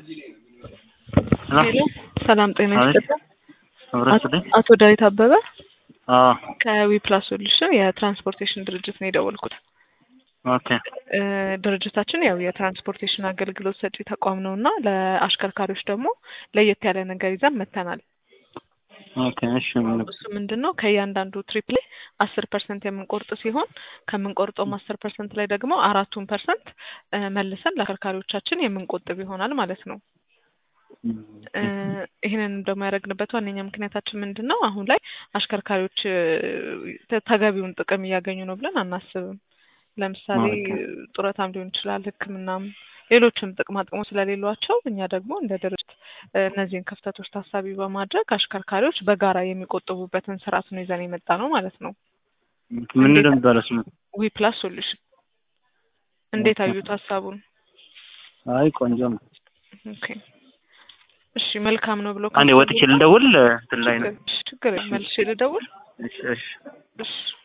ሄሎ ሰላም ጤና ይስጥልኝ። ህብረተሰብ አቶ ዳዊት አበበ አዎ ከዊ ፕላስ ሶሉሽን የትራንስፖርቴሽን ድርጅት ነው የደወልኩት። ኦኬ እ ድርጅታችን ያው የትራንስፖርቴሽን አገልግሎት ሰጪ ተቋም ነው እና ለአሽከርካሪዎች ደግሞ ለየት ያለ ነገር ይዘን መጥተናል። ኦኬ እሺ ምን እሱ ምንድን ነው ከእያንዳንዱ ትሪፕ ላይ አስር ፐርሰንት የምንቆርጥ ሲሆን ከምንቆርጠውም አስር ፐርሰንት ላይ ደግሞ አራቱን ፐርሰንት መልሰን ለአሽከርካሪዎቻችን የምንቆጥብ ይሆናል ማለት ነው። እ ይህንን ደግሞ ያደረግንበት ዋነኛ ምክንያታችን ምንድን ነው? አሁን ላይ አሽከርካሪዎች እ ተ- ተገቢውን ጥቅም እያገኙ ነው ብለን አናስብም። ለምሳሌ ኦኬ። ጡረታም ሊሆን ይችላል፣ ሕክምናም ሌሎችም ጥቅማ ጥቅሞች ስለሌሏቸው እኛ ደግሞ እንደ ድርጅት እ እነዚህን ክፍተቶች ታሳቢ በማድረግ አሽከርካሪዎች በጋራ የሚቆጥቡበትን ስርዓት ነው ይዘን የመጣ ነው ማለት ነው። ምን እንደሚባለው ስሙ? ዊ ፕላስ ሶሉሽን እንዴት ኦኬ። አዩት ሀሳቡን? አይ ቆንጆ ነው። ኦኬ እሺ መልካም ነው ብሎ አንዴ ወጥቼ ልደውል እንትን ላይ ነው። ችግር ችግር የለም። መልሼ ልደውል። እሺ እሺ እሺ